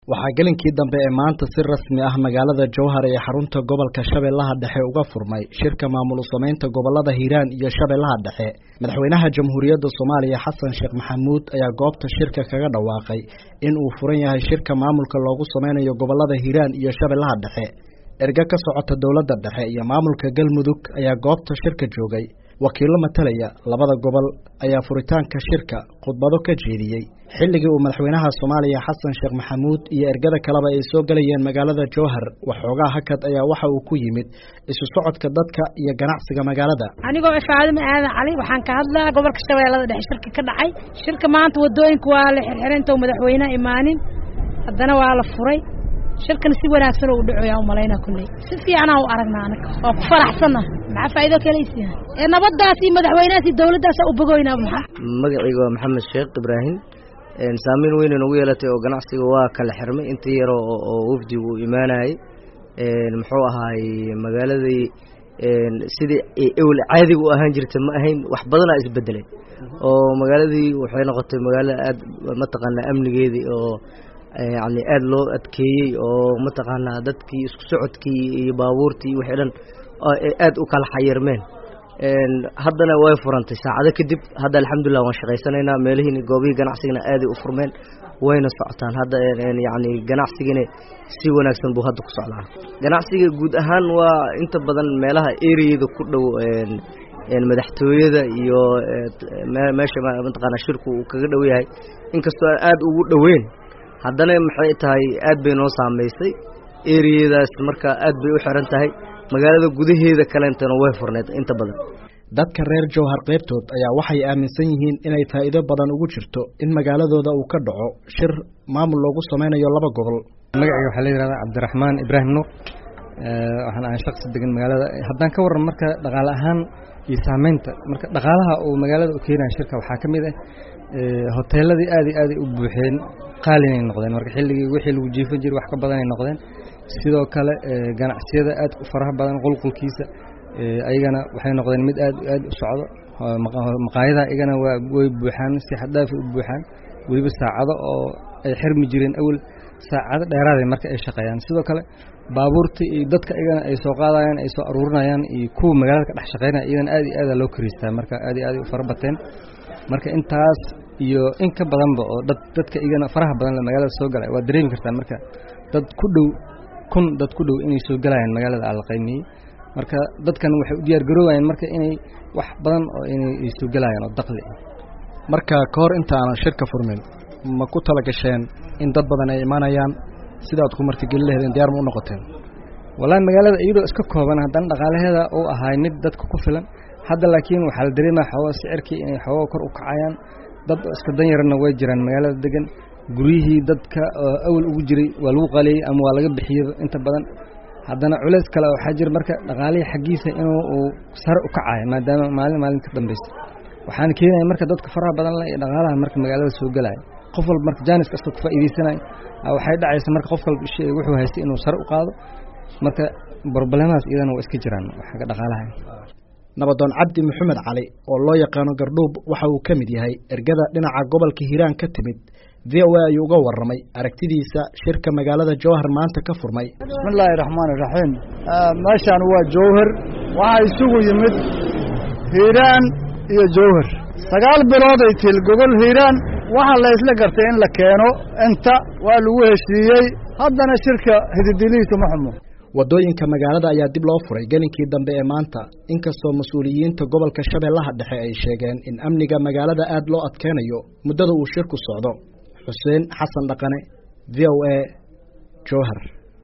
waxaa gelinkii dambe ee maanta si rasmi ah magaalada jowhar ee xarunta gobolka shabeellaha dhexe uga furmay shirka maamul samaynta gobolada hiiraan iyo shabeellaha dhexe madaxweynaha jamhuuriyadda soomaaliya xasan sheekh maxamuud ayaa goobta shirka kaga dhawaaqay in uu furan yahay shirka maamulka loogu sameynayo gobolada hiiraan iyo shabeellaha dhexe erge ka socota dowladda dhexe iyo maamulka galmudug ayaa goobta shirka joogay wakiillo matalaya labada gobol ayaa furitaanka shirka khudbado ka jeediyey xilligii uu madaxweynaha soomaaliya xasan sheekh maxamuud iyo ergada kaleba ay soo gelayeen magaalada jowhar waxoogaa hakad ayaa waxa uu ku yimid isu socodka dadka iyo ganacsiga magaalada anigoo faadimo aadan cali waxaan ka hadlaa gobolka shabeellada dhexe shirka ka dhacay shirka maanta wadooyinka waa la xirxiray intou madaxweyneha imaanin haddana waa la furay shirkan si wanaagsan oo u dhacoyaa umalaynaa kulley si fiicanaa u aragnaa anaga waa ku faraxsanna maxaa faa'iido kalaysiya ee nabaddaas iyo madaxweynahaas iyo dawladdaasa u bogoynaa maxaa magacayga waa maxamed sheekh ibraahim saameyn weyna nagu yeelatay oo ganacsiga waa kala xirmay intii yaro oo wafdigu uu imaanayay muxuu ahaay magaaladii sidii ewel caadiga u ahaan jirta ma ahayn wax badanaa isbedelay oo magaaladii waxay noqotay magaalo aad mataqaanaa amnigeedii oo yani aad loo adkeeyey oo mataqaanaa dadkii isku socodkii iyo baabuurtii wixii dhan aad u kala xayirmeen haddana way furantay saacado kadib hadda alxamdulilah waan shaqaysanaynaa meelihiin goobihii ganacsigana aaday u furmeen wayna socotaan hadda yani ganacsigina si wanaagsan buu hadda ku socdaa ganacsiga guud ahaan waa inta badan meelaha ereyada ku dhow madaxtooyada iyo meesha mataqaanaa shirku uu kaga dhow yahay inkastoo aan aada ugu dhoweyn haddana maxay tahay aad bay noo saamaysay ereyadaas marka aad bay u xiran tahay magaalada gudaheeda kaleentana way furneed inta badan dadka reer jowhar qaybtood ayaa waxay aaminsan yihiin inay faa'iido badan ugu jirto in magaaladooda uu ka dhaco shir maamul loogu sameynayo laba gobol magacayga waxaa la yihahdaa cabdiraxmaan ibraahim nuur waxaan ahay shaqsi degan magaalada haddaan ka warran marka dhaqaale ahaan iyo saameynta marka dhaqaalaha uu magaalada u keenaya shirka waxaa ka mid ah hoteeladii aad iyo aaday u buuxeen qaalinay noqdeen marka xilligii wixii lagu jiifan jiray wax ka badanay noqdeen sidoo kale ganacsiyada aad u faraha badan qulqulkiisa ayagana waxay noqdeen mid aad aad u socdo maqaayadaha iyagana waa way buuxaan si xaddaafi u buuxaan weliba saacado oo ay xirmi jireen awel saacado dheeraaday marka ay shaqeeyaan sidoo kale baabuurta iyo dadka iyagana ay soo qaadayaan ay soo aruurinayaan iyo kuwa magaalada ka dhex shaqeynaya iyagana aad iyo aada loo kariistaa marka aad iyo aaday u fara bateen marka intaas iyo in ka badanba oo dad dadka igana faraha badan le magaalada soo galay waa dareemi kartaa marka dad ku dhow kun dad ku dhow inay soo galayaan magaalada ala qaymiyey marka dadkan waxay u diyaar garoobayaan marka inay wax badan oo inay soo galayaan oo daqli ah marka ka hor inta aanan shirka furmin ma ku tala gasheen in dad badan ay imaanayaan sidaad ku martigeli laheedeen diyaar ma u noqoteen wallahi magaalada iyadoo iska kooban haddana dhaqaalaheeda uu ahaay mid dadka ku filan hadda laakiin waxaa la dareemaya xoogaa sicirkii inay xoogaa kor u kacayaan dad iska danyarana way jiraan magaalada degan guryihii dadka awal ugu jiray waa lagu qaliyey ama waa laga bixiyey inta badan haddana culeys kale waxaa jira marka dhaqaalihii xaggiisa inuu uu sare u kacayo maadaama maalin maalin ka dambaysa waxaana keenaya marka dadka faraha badan le iyo dhaqaalaha marka magaalada soo gelaya qof walba marka jaanis kasta ku faa'iidaysanayo waxay dhacaysa marka qof walba wuxuu haystay inuu sare u qaado marka broblemahaas iyadana waa iska jiraan xagga dhaqaalaha nabadoon cabdi maxamed cali oo loo yaqaano gardhuub waxa uu ka mid yahay ergada dhinaca gobolka hiiraan ka timid v o a ayuu uga warramay aragtidiisa shirka magaalada jowhar maanta ka furmay bismillaahi raxmaan iraxiim meeshaan waa jowhar waxaa isugu yimid hiiraan iyo jowhar sagaal bilooday til gogol hiiraan waxaa la isla gartay in la keeno inta waa lagu heshiiyey haddana shirka hididilihiisu ma xumo waddooyinka magaalada ayaa dib loo furay gelinkii dambe ee maanta inkastoo mas-uuliyiinta gobolka shabeellaha dhexe ay sheegeen in amniga magaalada aad loo adkeynayo muddada uu shirku socdo xuseen xasan dhaqane v o a jowhar